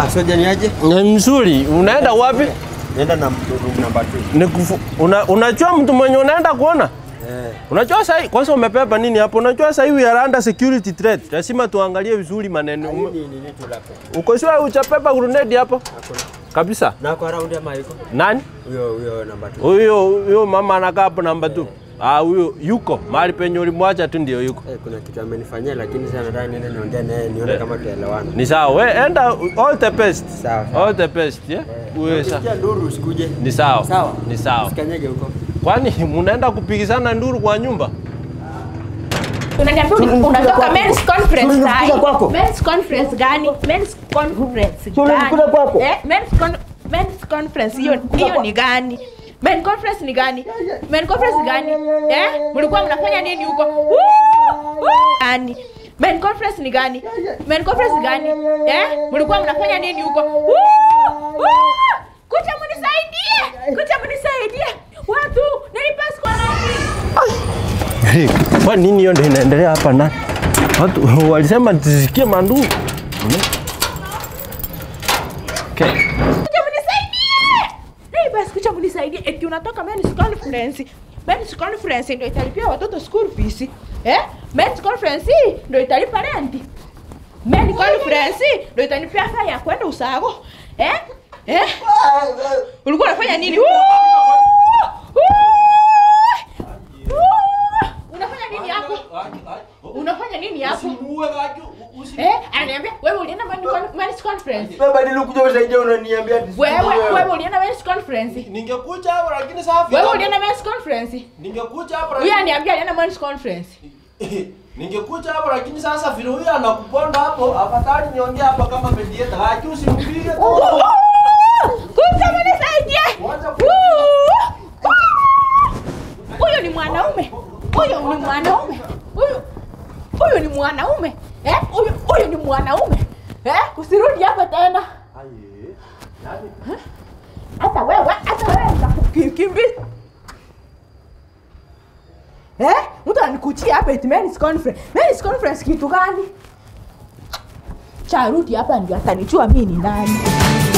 Ah, soja ni aje? Ni mzuri. Unaenda wapi? Nenda na room number 2. Ni kufu, una, unajua mtu mwenye unaenda kuona? Eh. Unajua sahi kwanza umepepa nini hapo? Unajua sahi we are under security threat. Lazima tuangalie vizuri maneno. Hii Ume- ni nini tu lako? Uko sure uchapepa grenade hapo? Hakuna. Kabisa. Na kwa round ama iko? Nani? Huyo huyo number 2. Huyo huyo mama anakaa hapo namba 2. Ah, huyo yuko mahali penye ulimwacha tu ndio yuko. Eh, kuna kitu amenifanyia lakini sasa nataka niende niongee naye nione kama tuelewana. Ni sawa. We enda all the best. Sawa, sawa. All the best, yeah? Uwe sa. Ukisikia nduru usikuje. Ni sawa. Sawa. Ni sawa. Usikanyage huko. Kwani munaenda kupigizana nduru kwa nyumba? Unaniambia uni- unatoka men's conference Tulikuja sahi. kwako. Men's conference gani? Men's conference Tulikuja gani? kwako. Eh, men's con men's conference hiyo hiyo ni gani? Men conference ni gani? Men conference gani? Eh? Mlikuwa mnafanya nini huko? Woo! Woo! Gani? Men conference ni gani? Men conference gani? Eh? Mlikuwa mnafanya nini huko? Woo! Woo! Kuja mnisaidie. Kuja mnisaidie. Watu, nilipass kwa nani? Hey, kwa nini hiyo ndio inaendelea hapa na watu walisema tisikie manduru. Okay. Kuja mnisaidie. Nini basi kuja mnisaidie. Eti unatoka men's conference. Men's conference ndio italipia watoto school fees. Eh? Men's conference ndio italipa rent. Men's conference ndio itanipea fare ya kwenda usago. Eh? Eh? Ulikuwa unafanya nini? Woo! Woo! Woo! Unafanya nini hapo? Unafanya nini hapo? Eh? Ananiambia wewe ulienda men's- men's conference. Baba nilikuja usaidia unaniambia ati sijui Wewe wewe ulienda men's conference. Ningekuja hapo lakini sasa Wewe ulienda men's conference? Ningekuja hapo Huyu aniambia alienda men's conference. Ningekuja hapo lakini sasa vile huyu anakuponda hapo, afadhali niongee hapa kama mediator. Haki usimpige tu. Kuja mnisaidie. Huyu ni mwanaume. Huyu ni mwanaume. Huyu huyu ni mwanaume. Eh? Huyu huyu ni mwanaume. Eh? Usirudi hapa tena. Hata wewe, hata wewe nitakukimbi. Eh? Mtu anikuchia hapa eti men's conference. Men's conference kitu gani? Charudi hapa ndio atanijua mimi ni nani.